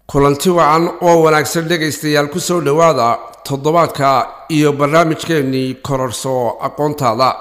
kulanti wacan oo wanaagsan dhegaystayaal ku soo dhowaada toddobaadka iyo barnaamijkeennii kororso aqoontaada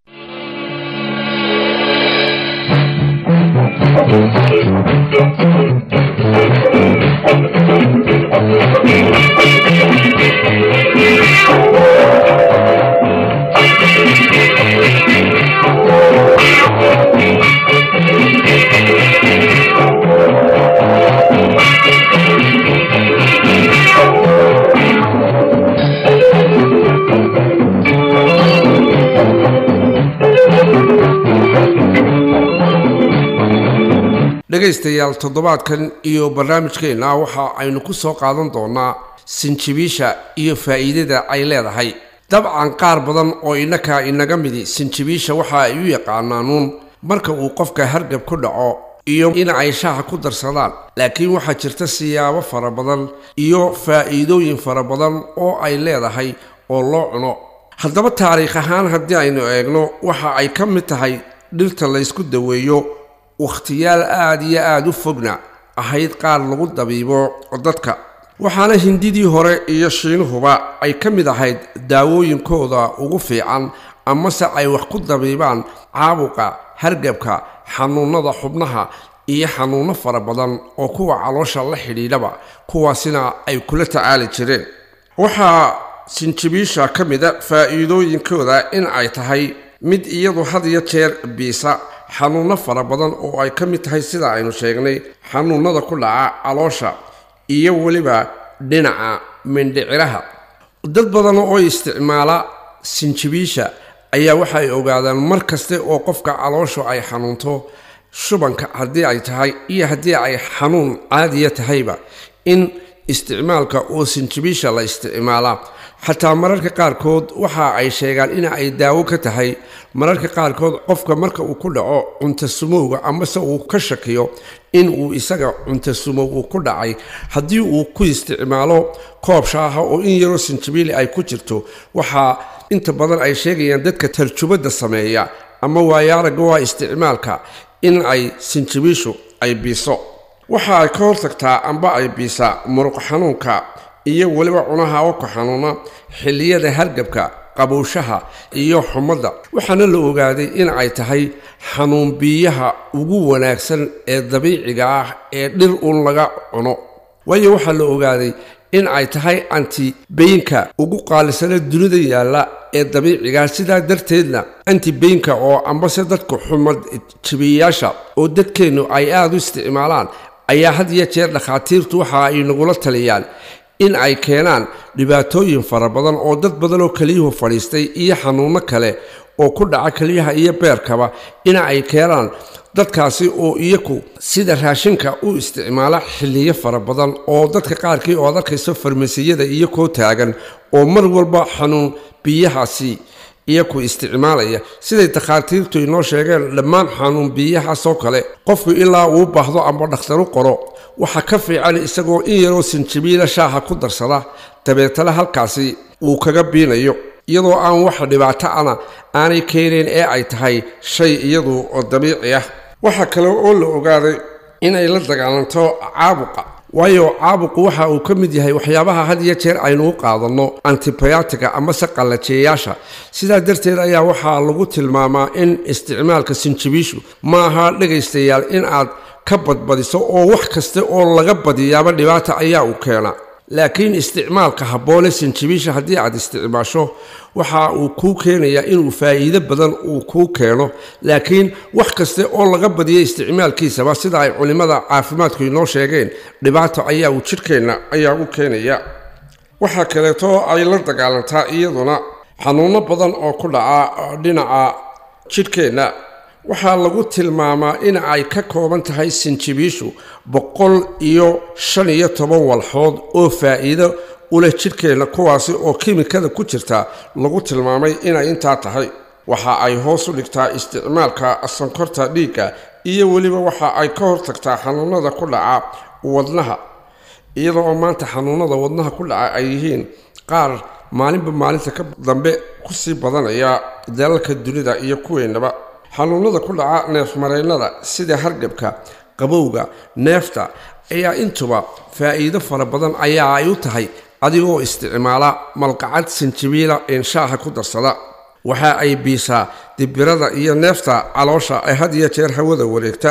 dhegaystayaal toddobaadkan iyo barnaamijkeenna waxa aynu ku soo qaadan doonaa sinjibiisha iyo faa'iidada ay leedahay dabcan qaar badan oo innaka inaga midi sinjibiisha waxa ay u yaqaanaanuun marka uu qofka hargab ku dhaco iyo in ay shaaha ku darsadaan laakiin waxaa jirta siyaabo fara badan iyo faa'iidooyin fara badan oo ay leedahay oo loo cuno haddaba taariikh ahaan haddii aynu eegno waxa ay ka mid tahay dhirta laysku daweeyo wakhtiyaal aada iyo aada u fogna ahayd qaar lagu dabiibo dadka waxaana hindidii hore iyo shiinuhuba ay ka mid ahayd daawooyinkooda ugu fiican amase ay wax ku dabiibaan caabuqa hargabka xanuunada xubnaha iyo xanuunno fara badan oo kuwa caloosha la xidhiidhaba kuwaasina ay kula tacaali jireen waxaa sinjibiisha ka mida faa'iidooyinkooda in ay tahay mid iyadu had iyo jeer biisa xanuunno fara badan oo ay ka mid tahay sida aynu sheegnay xanuunada ku dhaca caloosha iyo weliba dhinaca mindhiciraha dad badan oo isticmaala sinjibiisha ayaa waxay ogaadaan mar kaste oo qofka calooshu ay xanuunto shubanka haddii ay tahay iyo haddii ay xanuun caadiya tahayba in isticmaalka oo sinjibiisha la isticmaalaa xataa mararka qaarkood waxa ay sheegaan in ay daawo ka tahay mararka qaarkood qofka marka uu ku dhaco cuntasumowga amase uu ka shakiyo in uu isaga cuntasumow uu ku dhacay haddii uu ku isticmaalo koob shaaha oo in yaroo sinjibiili ay ku jirto waxaa inta badan ay sheegayaan dadka tarjubadda sameeya ama waayaaraga waa isticmaalka in ay sinjibiishu ay biiso waxa ay ka hortagtaa amba ay biisaa muruq xanuunka iyo weliba cunaha waka xanuuna xilliyada hargabka qabowshaha iyo xumadda waxaana la ogaaday in ay tahay xanuun biyaha ugu wanaagsan ee dabiiciga ah ee dhir uun laga cuno waayo waxaa la ogaaday in ay tahay antibeyinka ugu qaalisana dunida yaalla ee dabiicigaa sidaa darteedna antibeyinka oo ambase dadka xumad jibiyayaasha oo dadkeennu ay aada u isticmaalaan ayaa had iyo jeer dhakhaatiirtu waxa ay nagula taliyaan in ay keenaan dhibaatooyin fara badan oo dad badan oo keliyuhu fadhiistay iyo xanuunno kale oo ku dhaca keliyaha iyo beerkaba in ay keenaan dadkaasi oo iyaku sida raashinka u isticmaala xilliyo fara badan oo dadka qaarkii oo ad arkayso farmasiyada iyo koo taagan oo mar walba xanuun biyahaasi iyaku isticmaalaya siday dakhaatiirtu inoo sheegeen dhammaan xanuun biyahaasoo kale qofku ilaa uu baahdo amba dhakhtaru qoro waxaa ka fiican isagoo in yaroo sinjibiila shaaha ku darsada dabeetana halkaasi uu kaga biinayo iyadoo aan wax dhibaato ana aanay keenayn ee ay tahay shay iyadu oo dabiici ah waxaa kale oo la ogaaday inay la dagaalanto caabuqa waayo caabuqu waxa uu ka mid yahay waxyaabaha had iyo jeer aynu u qaadanno antibiyatiga amase qallajeeyaasha sidaa darteed ayaa waxaa lagu tilmaamaa in isticmaalka sinjibiishu ma aha dhegaystayaal in aad ka badbadiso oo wax kasta oo laga badiyaaba dhibaata ayaa u keena laakiin isticmaalka habboone sinjibiisha haddii aad isticmaasho waxa uu kuu keenayaa inuu faa'iido badan uu kuu keeno laakiin wax kaste oo laga badiya isticmaalkiisaba sida ay culimmada caafimaadku inoo sheegeen dhibaato ayaa uu jidhkeenna ayaa u keenaya waxaa kaleeto ay la dagaalantaa iyaduna xanuunno badan oo ku dhaca dhinaca jidhkeenna waxaa lagu tilmaamaa in ay ka kooban tahay sinjibiishu boqol iyo shan iyo toban walxood oo faa'iido u leh jidhkeenna kuwaasi oo kimikada ku jirta lagu tilmaamay inay intaa tahay waxa ay hoos u dhigtaa isticmaalka sankorta dhiigga iyo weliba waxa ay ka hortagtaa xanuunada ku dhaca wadnaha iyada oo maanta xanuunada wadnaha ku dhaca ay yihiin qaar maalinba maalinta ka dambe kusii badanaya dalalka dunida iyo kuweennaba xanuunada ku dhaca neefmareennada sida hargabka qabowga neefta ayaa intuba faa'iido fara badan ayaa ay u tahay adigoo isticmaala malqacad sinjibiila een shaaha ku darsada waxa ay biisaa dibirada iyo neefta caloosha ee had iyo jeer hawada wareegta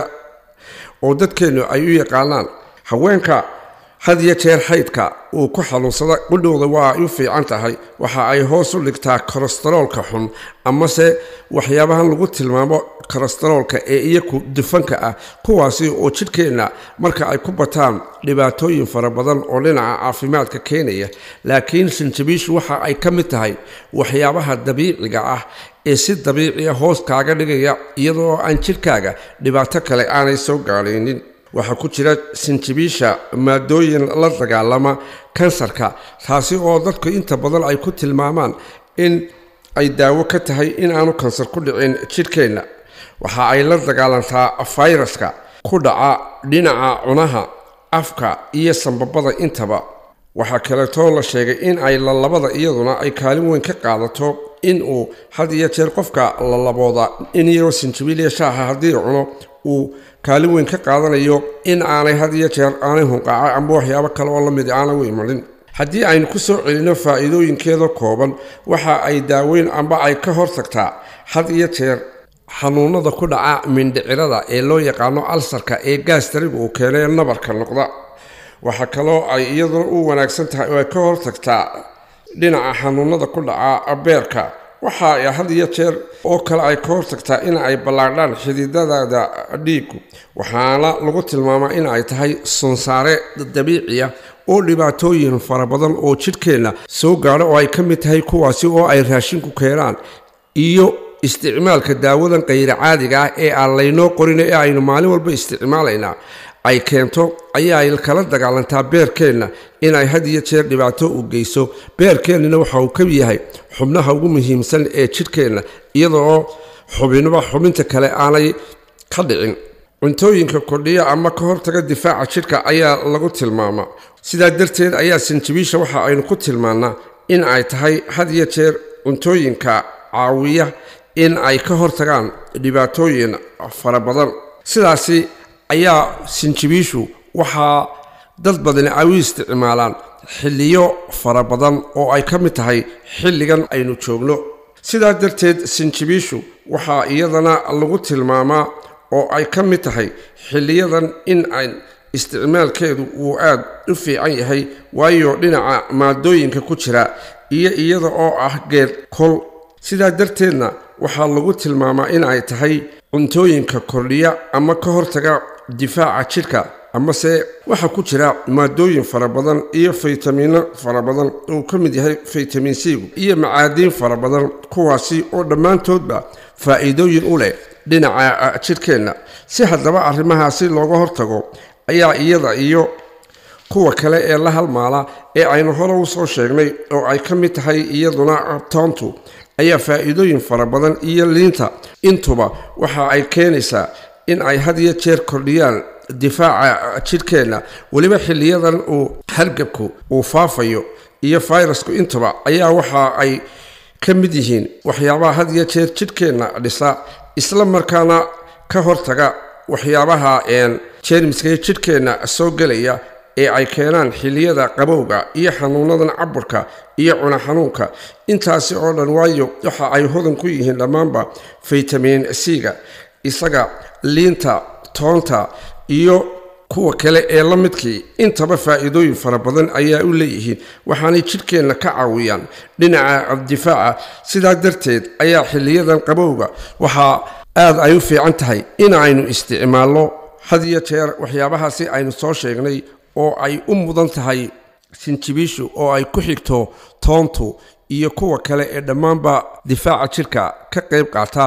oo dadkeennu ay u yaqaanaan haweenka had iyo jeer xaydka uu ku xanuunsada qudhowda waa ay u fiican tahay waxa ay hoos u dhigtaa kolestaroolka xun amase waxyaabahan lagu tilmaamo kolestaroolka ee iyaku dufanka ah kuwaasi oo jidhkeenna marka ay ku bataan dhibaatooyin fara badan oo dhinaca caafimaadka keenaya laakiin sinjibiishu waxa ay ka mid tahay waxyaabaha dabiiciga ah ee si dabiiciya hoos kaaga dhigaya iyadoo aan jidhkaaga dhibaato kale aanay soo gaadhaynin waxaa ku jira sinjibiisha maadooyin la dagaalama kansarka taasi oo dadku inta badan ay ku tilmaamaan in ay daawo ka tahay in aanu kansar ku dhicin jidhkeenna waxa ay la dagaalantaa fayraska ku dhaca dhinaca cunaha afka iyo sambabada intaba waxaa kaleetoo la sheegay in ay lalabada iyaduna ay kaalin weyn ka qaadato in uu had iyo jeer qofka lalabooda in yaroo sinjibiiliya shaaha haddii cuno uu kaalin weyn ka qaadanayo in aanay had iyo jeer aanay hunqaaca amba waxyaabo kale oo lamid aanay u imanin haddii aynu ku soo celinno faa'iidooyinkeeda kooban waxa ay daaweyn amba ay ka hortagtaa had iyo jeer xanuunada ku dhaca mindhicirada ee loo yaqaano alsarka ee gaastariga uu keenay nabarka noqda waxaa kaloo ay iyaduna u wanaagsan tahay oo ay ka hortagtaa dhinaca xanuunada ku dhaca beerka waxa ay had iyo jeer oo kale ay ka hortagtaa in ay ballaadhaan xididadada dhiigu waxaana lagu tilmaamaa in ay tahay sunsaare dabiiciya oo dhibaatooyin fara badan oo jidhkeenna soo gaadho oo ay ka mid tahay kuwaasi oo ay raashinku keenaan iyo isticmaalka daawadan kayra caadiga ah ee aan laynoo qorin ee aynu maalin walba isticmaalaynaa ay keento ayaa ay kala dagaalantaa beerkeenna inay had iyo jeer dhibaato u geyso beerkeennana waxa uu ka yahay xubnaha ugu muhiimsan ee jidhkeenna iyadoo xubinba xubinta kale aanay ka dhicin cuntooyinka kordhiya ama ka hortaga difaaca jidhka ayaa lagu tilmaamaa sidaa darteed ayaa sinjibiisha waxa aynu ku tilmaannaa in ay tahay had iyo jeer cuntooyinka caawiya in ay ka hortagaan dhibaatooyin fara badan sidaasi ayaa sinjibiishu waxaa dad badani ay u isticmaalaan xilliyo fara badan oo ay ka mid tahay xilligan aynu joogno sidaa darteed sinjibiishu waxaa iyadana lagu tilmaamaa oo ay ka mid tahay xilliyadan in ay isticmaalkeedu uu aad u fiican yahay waayo dhinaca maadooyinka ku jira iyo iyada oo ah geed kol sidaa darteedna waxaa lagu tilmaamaa in ay tahay cuntooyinka kordhiya ama ka hortaga difaaca jidhka amase waxaa ku jira maadooyin fara badan iyo faytamiino fara badan uu ka mid yahay faytamin c-gu iyo macaadiin fara badan kuwaasi oo dhammaantoodba faa'iidooyin u leh dhinaca jidhkeenna si haddaba arrimahaasi looga hortago ayaa iyada iyo kuwa kale ee la halmaala ee aynu hore u soo sheegnay oo ay ka mid tahay iyaduna toontu ayaa faa'iidooyin fara badan iyo liinta intuba waxa ay keenaysaa in ay had iyo jeer kordhiyaan difaaca jidhkeenna weliba xilliyadan uu hargabku uu faafayo iyo fayrasku intuba ayaa waxa ay ka mid yihiin waxyaabaha had iyo jeer jidhkeenna dhisa isla markaana ka hortaga waxyaabaha jeermiska jidhkeenna soo gelaya ee ay keenaan xilliyada qabowga iyo xanuunadan caburka iyo cuna xanuunka intaasi oo dhan waayo waxa ay hodan ku yihiin dhammaanba faytamin c-ga isaga liinta toonta iyo kuwa kale ee la midkii intaba faa'iidooyin fara badan ayaa u leeyihiin waxaanay jidhkeenna ka caawiyaan dhinaca difaaca sidaa darteed ayaa xilliyadan qabowga waxaa aad ay u fiican tahay in aynu isticmaalno had iyo jeer waxyaabahaasi aynu soo sheegnay oo ay u mudan tahay sinjibiishu oo ay ku xigto toontu iyo kuwa kale ee dhammaanba difaaca jidhka ka qayb qaata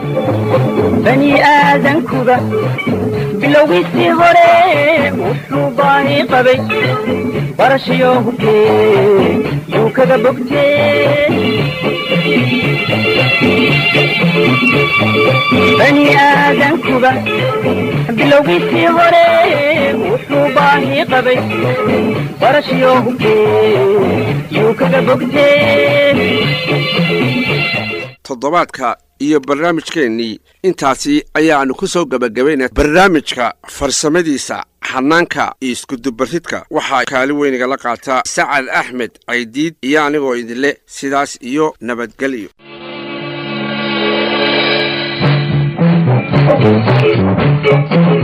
bani aadankuba bilowgiisii hore wuxuu baahi qabay barashayo hubkee yuu kaga bogtee bani aadankuba bilowgiisii hore wuxuu baahi qabay barashayo hubkee yuu kaga bogtee toddobaadka iyo barnaamijkeennii intaasi ayaannu ku soo gebagabayna barnaamijka farsamadiisa xanaanka iyo iskudubaridka waxaa kaali weynigala qaataa sacad axmed caydiid iyo anigoo idinle sidaas iyo nabadgelyo Thank you.